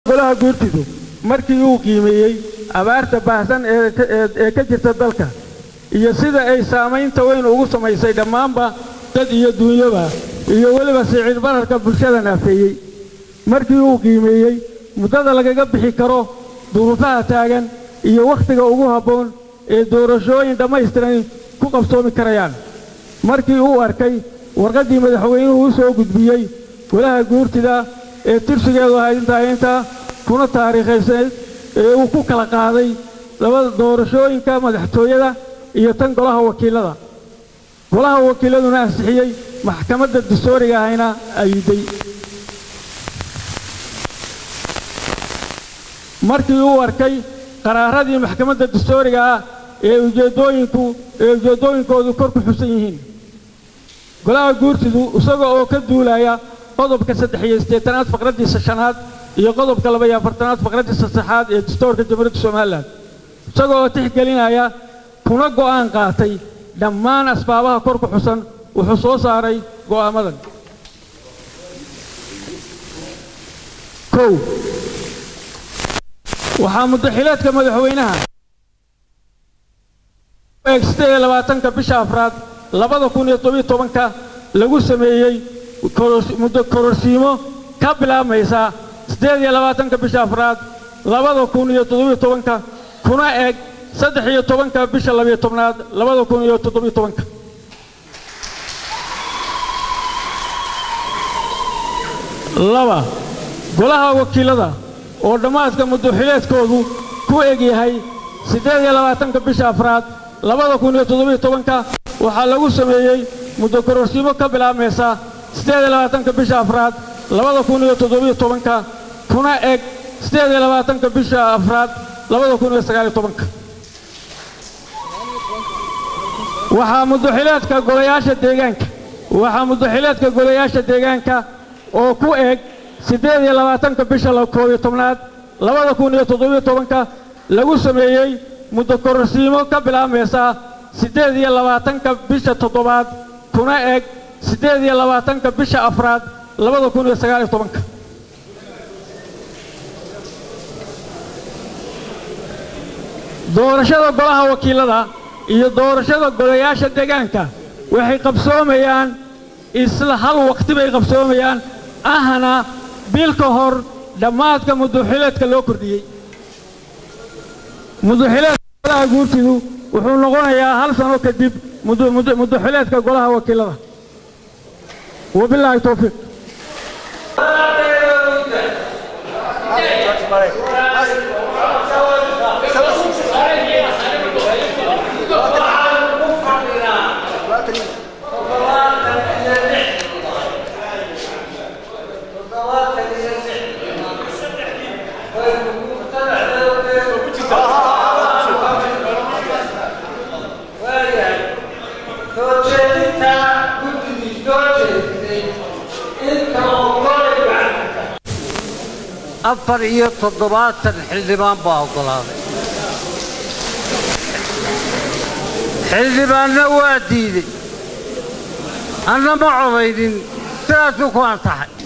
golaha guurtidu markii uu qiimeeyey abaarta baahsan ee ka- ee- ee ka jirta dalka iyo sida ay saamaynta weyn ugu samaysay dhammaanba dad iyo duunyaba iyo weliba sicir bararka bulshada naafeeyey markii uu qiimeeyey muddada lagaga bixi karo duruufaha taagan iyo wakhtiga ugu habboon ee doorashooyin dhammaystiran ku qabsoomi karayaan markii uu arkay warqaddii madaxweynuhu u soo gudbiyey golaha guurtida ee tirsigeedu ahayd intaa intaa kuna taariikhaysayd ee uu ku kala qaaday labada doorashooyinka madaxtooyada iyo tan golaha wakiilada golaha wakiiladuna ansixiyey maxkamadda dastuuriga ahayna ayiday markii uu arkay qaraaradii maxkamadda dastuuriga ah ee ujeeddooyinku ee ujeeddooyinkoodu kor ku xusan yihiin golaha guurtidu isaga oo ka duulaya qodobka saddex iyo siddeetanaad faqraddiisa shanaad iyo qodobka laba iyo afartanaad faqraddiisa saddexaad ee dastuurka jamhuuriyadda somalilan isaga oo tixgelinaya kuna go'aan qaatay dhammaan asbaabaha kor ku xusan wuxuu soo saaray go'aamadan kow waxaa muddaxileedka madaxweynaha eeg siddeed iyo labaatanka bisha afraad labada kun iyo tobiyo tobanka lagu sameeyey koros- muddo kororsiimo ka bilaabmaysa siddeed iyo labaatanka bisha afraad labada kun iyo toddobiyo tobanka kuna eg saddex iyo tobanka bisha labiyo tobnaad labada kun iyo toddobiyo tobanka laba golaha wakiilada oo dhammaadka muddaxileedkoodu ku eg yahay siddeed iyo labaatanka bisha afraad labada kun iyo toddobiyo tobanka waxaa lagu sameeyey muddo kororsiimo ka bilaabmaysa siddeed iyo labaatanka bisha afraad labada kun iyo toddobiyo tobanka kuna eg siddeed iyo labaatanka bisha afraad labada kun iyo sagaaliyo tobanka waxaa muddaxileedka golayaasha deegaanka waxaa muddaxileedka golayaasha deegaanka oo ku eg siddeed iyo labaatanka bisha la- koob iyo tobnaad labada kun iyo toddobiyo tobanka lagu sameeyey muddo kororsiimo ka bilaabmaysa siddeed iyo labaatanka bisha toddobaad kuna eg siddeed iyo labaatanka bisha afraad labada kun iyo sagaal iyo tobanka doorashada golaha wakiilada iyo doorashada golayaasha deegaanka waxay qabsoomayaan isla hal waqti bay qabsoomayaan ahna bil ka hor dhammaadka muddaxileedka loo kordhiyey muddaxileedka golaha guurtidu wuxuu noqonayaa hal sano kadib muddo- muddo- muddaxileedka golaha wakiilada wabilaahi towfiiq afar iyo toddobaatan xildhibaan baa oggolaaday xildhibaanna waa diiday anna ma codaynin sidaasuu ku ansaxay